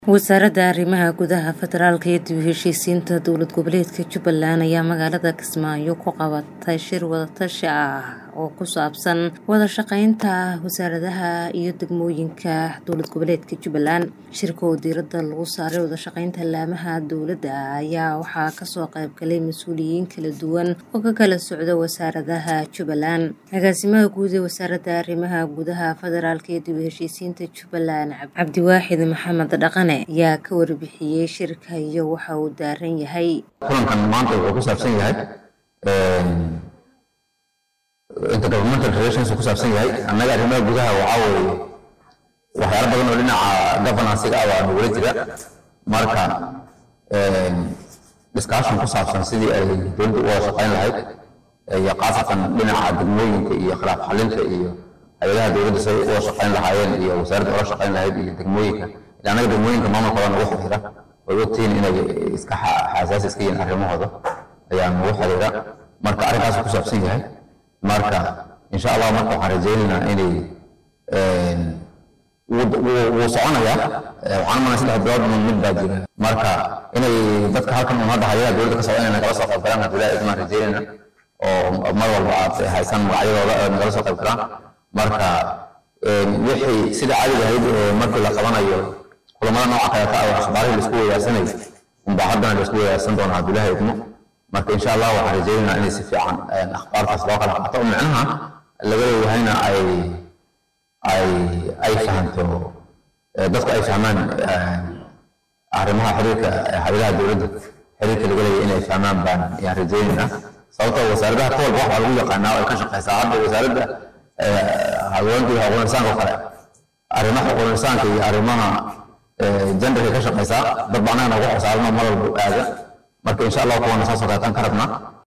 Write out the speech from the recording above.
wasaaradda arrimaha gudaha federaalka iyo dib u heshiisiinta dowlad goboleedka jubbaland ayaa magaalada kismaayo ku qabatay shir wadatashi ah oo ku saabsan wada shaqeynta wasaaradaha iyo degmooyinka dowlad goboleedka jubbaland shirka oo diiradda lagu saaray wada shaqeynta laamaha dowladda ayaa waxaa kasoo qayb galay mas-uuliyiin kala duwan oo ka kala socda wasaaradaha jubbaland agaasimaha guud ee wasaaradda arrimaha gudaha federaalka iyo dib u heshiisiinta jubbaland cabdiwaaxid maxamed dhaqane ayaa ka warbixiyey shirka iyo waxa uu daaran yahay kulankan maanta wuxuu ku saabsan yahay intergovernmental relations ku saabsan yahay annaga arrimaha gudaha waxaa weeye waxyaalo badan oo dhinaca governansiga ah waa nagula jira marka discussion ku saabsan sidii ay dowladda u wada shaqayn lahayd iyo khaasatan dhinaca degmooyinka iyo khilaaf xalinta iyo hay-adaha dowladda say u wada shaqayn lahaayeen iyo wasaaradda ula shaqayn lahayd iyo degmooyinka annaga degmooyinka maamulkooda nagu xiriira way ogtihiin inay iska xasaasi iska yihiin arrimahooda ayaa nagu xiriira marka arrinkaas ku saabsan yahay marka insha allah marka waxaan rajaynaynaa inay wuu soconayaa waxaan umalay saddex bilood mid baa jira marka inay dadka halkan un hadda hayadaha dowladda ka socda inay nagala soo qayb galaan haddii ilaahay idmaan rajaynayna oo mar walba aad haysan magacyadooda aad nagala soo qayb galaan marka wixii sida caadiga ahayd markii la qabanayo kulamada nooca kaleeta ah akhbaarihii laisku weydaarsanay unbaa haddana laisku weydaarsan doonaa haddii ilaahay idmo marka insha allah waxaan rajaynaynaa inay si fiican akhbaartaas loo kala qaato oo micnaha laga leeyahayna ay ay ay fahanto dadku ay fahmaan arrimaha xiriirka hay-adaha dowladda xiriirka laga leeyahay inay fahmaan baan ayaan rajaynaynaa sababtoo wasaaradaha ka walba waxaa lagu yaqaanaa ay ka shaqeysaa hadda wasaaradda haweenka iyo xuquuq insaanka oo kale arrimaha xuquuq insaanka iyo arrimaha genderka ka shaqeysaa dad baa annaga nagu xisaaranoo mar walba aada marka insha allah kuwana saasoo kaleetaan ka rabnaa